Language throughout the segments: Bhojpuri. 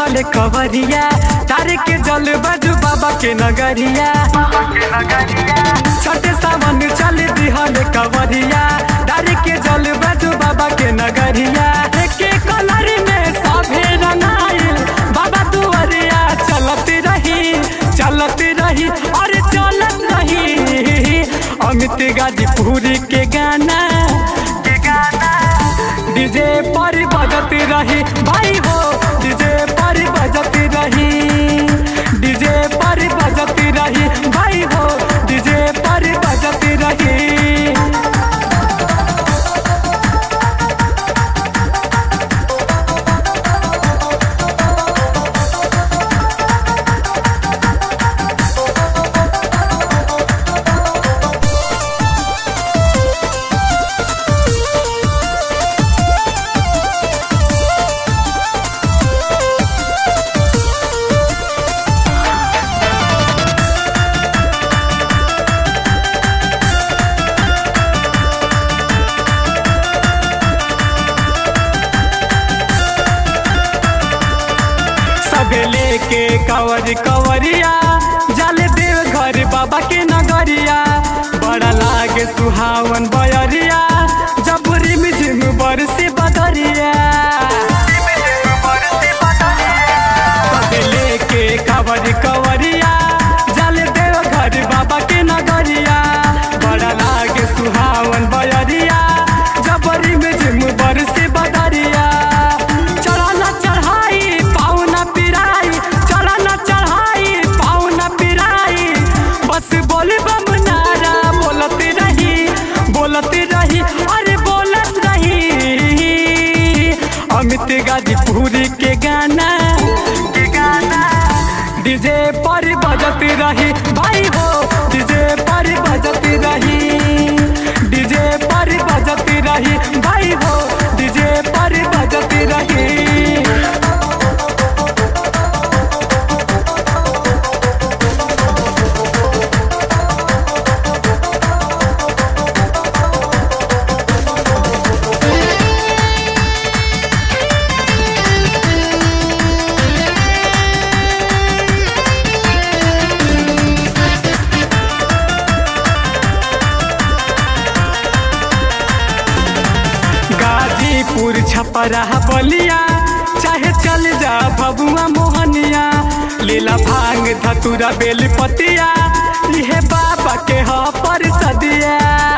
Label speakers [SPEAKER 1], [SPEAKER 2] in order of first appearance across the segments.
[SPEAKER 1] दिहल कवरिया तारे के जल बजू बाबा के नगरिया छठे सावन चल दिहल कवरिया तारे के जल बजू बाबा के नगरिया के कलर में सभे रंगाइल बाबा दुआरिया चलत रही चलत रही अरे चलत रही अमित गाजीपुरी के गाना के गाना डीजे पर बजत रही भाई हो डीजे पर बजत रही डीजे पर बजत रही भाई हो डीजे पर बजत रही सबे लेके कवर कवरिया जल देव घर बाबा के नगरिया बड़ा लागे सुहावन बयरिया जब रिम झिम बरसी बदरिया सबे लेके कवर कवरिया जल देव घर बाबा के नगरिया बड़ा लागे सुहावन बयरिया जब रिम झिम बरसी बदरिया चढ़ाना चढ़ाई पाउना पिराई चढ़ाना चढ़ाई पाउना पिराई बस बोली बम नारा बोलत रही बोलत रही अरे बोलत रही अमित गाजीपुरी के गाना के गाना डीजे पर बजत रही भाई हो डीजे पर बजत रही डीजे पर बजत रही भाई हो डीजे पर बजत रही गाजीपुर छपरा बलिया चाहे चल जा बबुआ मोहनिया लीला भांग धतुरा बेलपतिया इहे बाबा के ह पर सदिया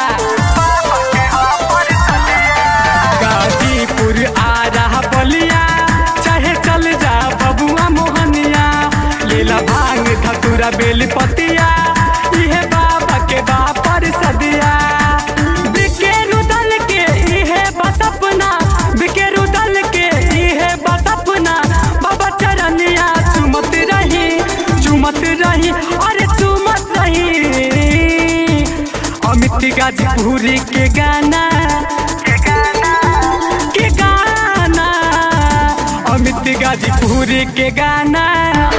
[SPEAKER 1] गाजीपुर आ रहा बलिया चाहे चल जा बबुआ मोहनिया लीला भांग धतुरा बेलपतिया इहे बाबा के बा पर सदिया बिकेरू दल के इहे बस अपना बिकेरू दल के इहे बस अपना बाबा चरनिया चुमत रही चुमत रही अरे चुमत रही अमित गाजीपुरी के गाना के गाना के गाना अमित गाजीपुरी के गाना